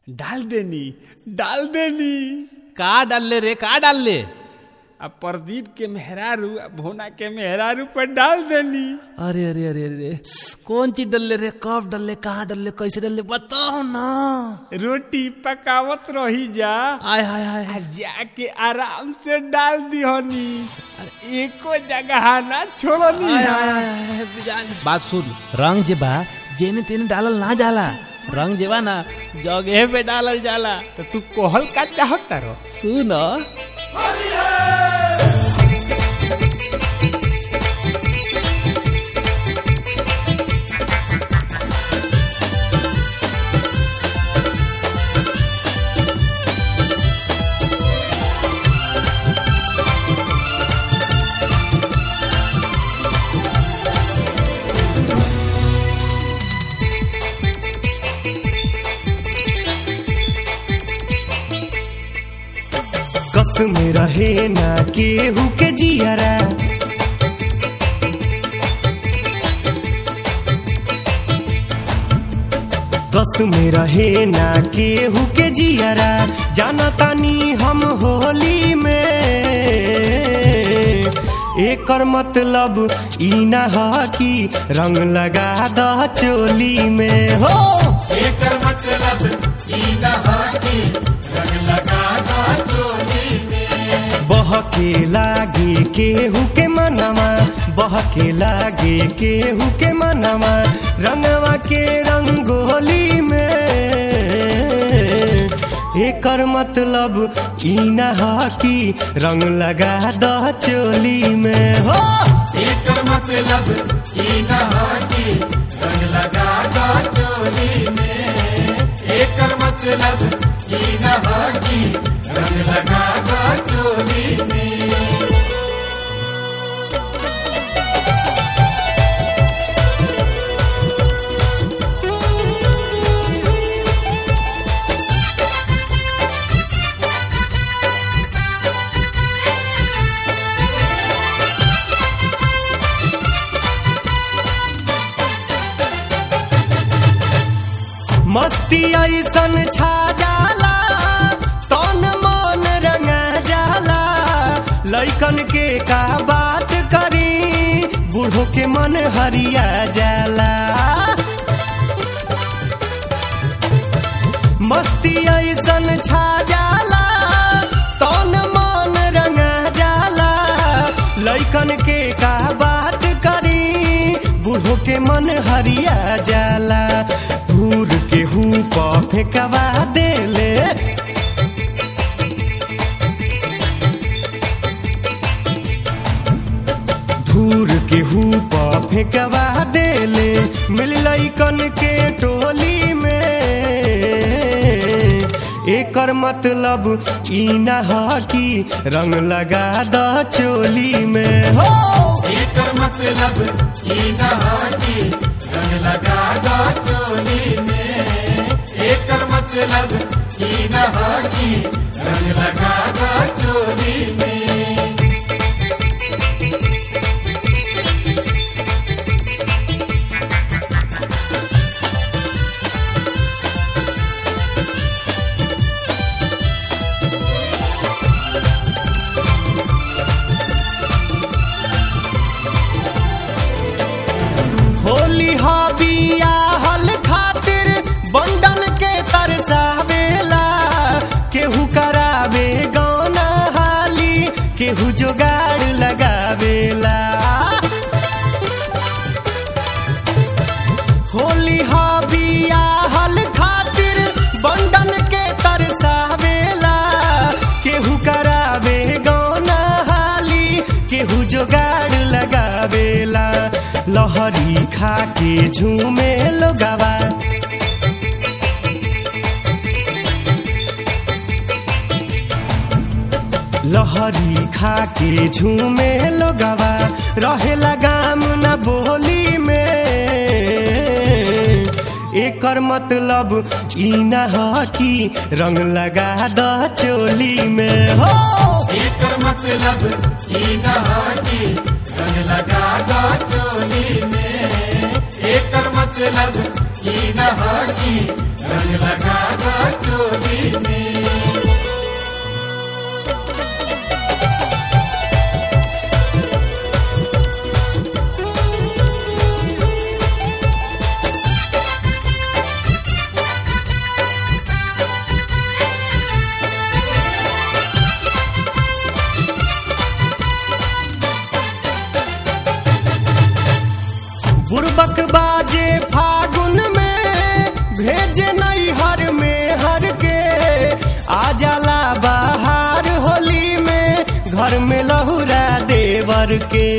डाल देनी डाल देनी का डालले रे का डालले अब प्रदीप के मेहरारू आ भोना के मेहरारू पर डाल देनी अरे अरे अरे अरे कौन चीज डालले रे कब डालले कहाँ डालले कैसे डालले बताओ ना रोटी पकावत रही जा आय हाय हाय आ जाके आराम से डाल दिहनी एको जगह ना छोड़नी आय, आय, आय, आय, बिजान। बात सुन रंग जे बा जेने तेने डालल ना जाला रंग जे बा ना जगह पे डालल जाला तो तू कोहल का चाहत रो सुन कस में रहे ना केहू के जियरा कस में रहे ना केहू के जियरा जाना तानी हम होली में एकर मतलब ई ना ह कि रंग लगा द चोली में हो एकर मतलब ई न ह कि रंग लगा द चोली में बहके लागे केहू के मनवा बहके लागे केहू के मनवा रंगवा के रंगोली में एकर मतलब ई न ह कि रंग लगा द चोली में हो एकर मतलब ई न ह कि रंग लगा द चोली में एकर मतलब ई न ह कि रंग लगा द चोली में मस्ती ऐसन छा जाला तन मन रंगा जाला लैकन के का बात करी बूढ़ो के मन हरिया जाला मस्ती ऐसन छा जाला तन मन रंगा जाला लैकन के का बात करी बूढ़ो के मन हरिया जाला धूर के हूँ फेंकवा देले धूर के हूँ फेंकवा देले मिल लैकन के टोली में एकर मतलब ई न ह कि रंग लगा द चोली में हो एकर मतलब ई न ह कि रंग लगा द चोली में एकर मतलब ई न ह कि रंग लगा द चोली में होली हबिया हल खातिर बंडन के तरसावेला केहू करावे गौना हाली केहू जोगाड़ लगावेला होली हबिया हल खातिर बंडन के तरसावेला केहू करावे गौना हाली केहू जोगाड़ लगावेला लहरी खा के झूमे लोगावा लहरी खा के झूमे लोगावा रहेला गाम न बोली में एकर मतलब ई न ह कि रंग लगा द चोली में हो एकर मतलब ई न ह कि रंग लगा द चोली में एकर मतलब ई न ह कि रंग लगा द चोली भेजे नहीं हर में हर के आ जाला बाहर होली में घर में लहुरा देवर के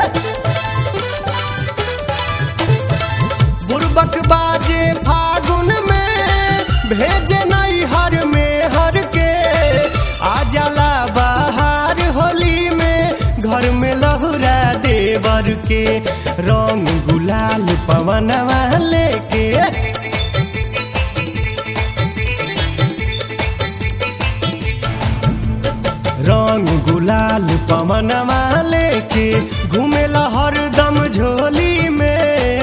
बुरबक बाजे फागुन में भेजे नहीं हर में हर के आ जाला बाहर होली में घर में लहुरा देवर के रंग गुलाल पवनवा लेके रंग गुलाल पवनवा लेके घूमेला हरदम झोली में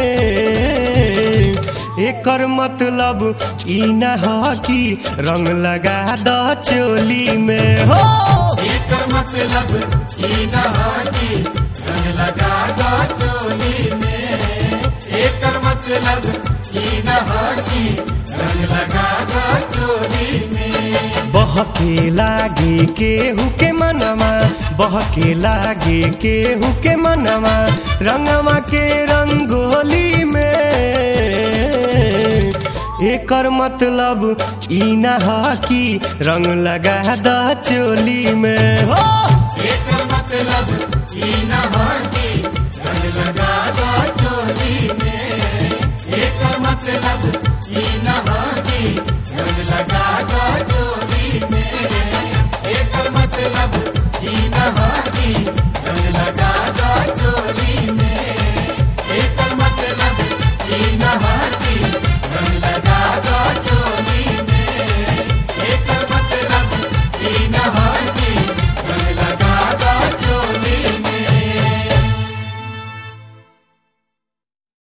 एकर मतलब ई न ह कि रंग लगा द चोली में हो एकर मतलब ई न ह कि रंग लगा दो चोली में एकर मतलब ई न ह कि रंग लगा दो चोली में बहके लागे केहू के मनवा बहके लागे केहू के मनवा रंगवा के रंगोली में एकर मतलब ई न ह कि रंग लगा द चोली में हो एकर मतलब ई न ह कि रंग लगा दो चोली में एकर मतलब ई न ह कि रंग लगा दो चोली में एकर मतलब ई न ह कि